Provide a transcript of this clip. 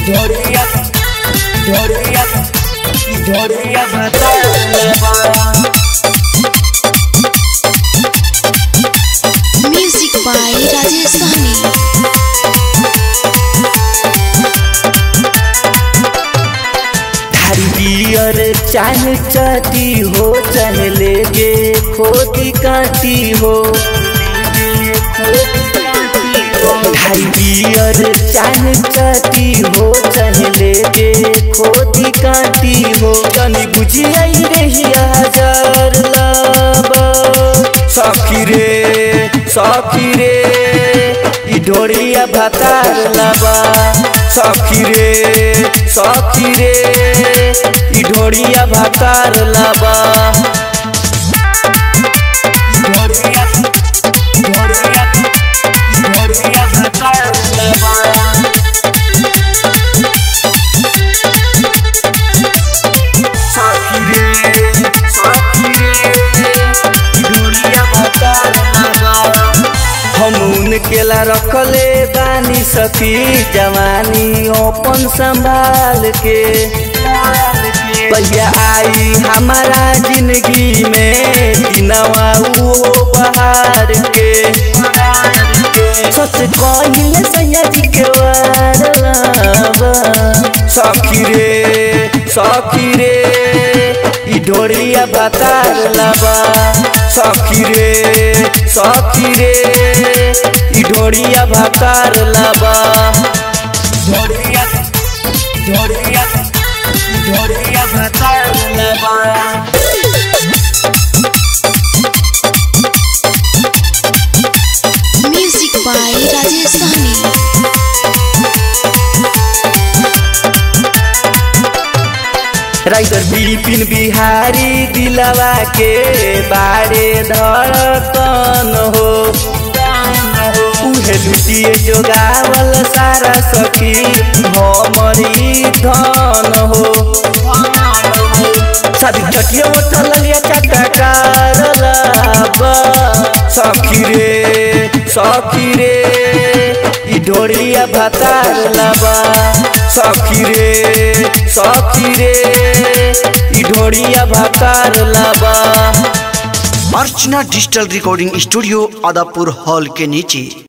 ढोरिया ढोरिया ढोरिया बतावा Music by Rajesh Sahni. थारी बियर चाहे चाटी हो चाहे लेके खोदी काटी हो थारी बियर चाहे चाटी हो चाहे लेके खोदी काटी हो कनी बुझी आई रही हजार लाबा सखी रे सखी रे ई ढोरिया भातार लाबा सखी रे सखी रे ई ढोरिया भातार लाबा ढोरिया ढोरिया ढोरिया भातार लाबा सखी रे सखी रे दुनिया बताना हम उनकेला रखले बानी सखी जवानी अपन संभाल के भैया आई हमारा जिंदगी में दिनवा वो बहार के सच कहिले सैया जी के वारलाबा सखी रे सखी रे ई ढोरिया बतार लाबा सखी रे सखी रे ई ढोरिया भातार लाबा ढोरिया ढोरिया ढोरिया भातार लाबा Music by Rajesh Sahni. Writer Bipin Bihari दिलवा के बारे धड़कन हो उहे लुटिए जोगावल सारा सखी हमरी धन हो शादी चटिया उठल लिया चटकार लाबा सखी रे सखी रे ई ढोरिया भातार लाबा सखी रे सखी रे ई ढोरिया भातार लाबा Archana digital recording studio Adapur hall के नीचे